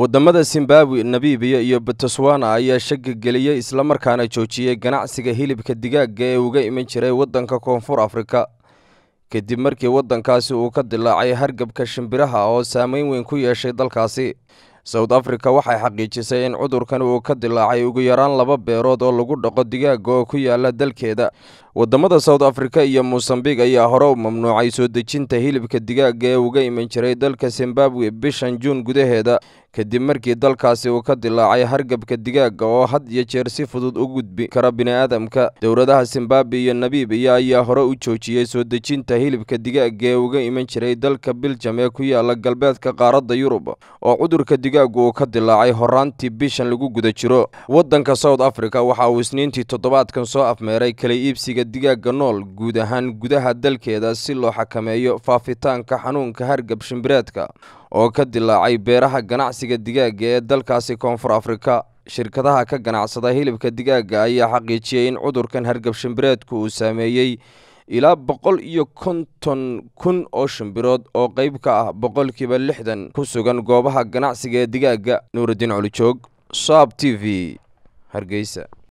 wadamada zimbabwe namibiya iyo botswana ayaa shaki geliyey islamarkaana joojiyey ganacsiga hilibka digaaga ee uga iman jiray waddanka koonfur afrika kadib markii waddankaasi uu ka dilaacay hargabka shimbiraha oo saameyn weyn ku yeeshay dalkaasi south africa waxay xaqiijisay in cudurkan uu ka dilaacay ugu yaraan laba beerood oo lagu dhaqo digaaga oo ku yaala dalkeeda wadamada south africa iyo mosambik ayaa hore u mamnuucay soo dejinta hilibka digaaga ee uga iman jiray dalka zimbabwe bishan juun gudaheeda kadib markii dalkaasi uu ka dilaacay hargabka digaaga oo had iyo jeer si fudud u gudbi kara bini'aadamka dowladaha zimbabwe iyo namibiya ayaa hore u joojiyey soo dejinta hilibka digaaga ee uga iman jiray dalka biljam ee ku yaala galbeedka qaaradda yurub oo cudurka digaagu uu ka dilaacay horaantii bishan lagu guda jiro waddanka south africa waxa uu isniintii toddobaadkan soo afmeeray kala iibsiga digaaga nool guud ahaan gudaha dalkeeda si loo xakameeyo faafitaanka xanuunka hargab shimbireedka oo ka dilaacay beeraha ganacsiga digaaga ee dalkaasi koonfur afrika shirkadaha ka ganacsada hilibka digaaga ayaa xaqiijiyey in cudurkan hargab shimbireedku uu saameeyey ilaa boqol iyo konton kun oo shimbirood oo qeyb ka ah boqolkiiba lixdan ku sugan goobaha ganacsiga ee digaaga nuurudiin colijoog saab t v hargeysa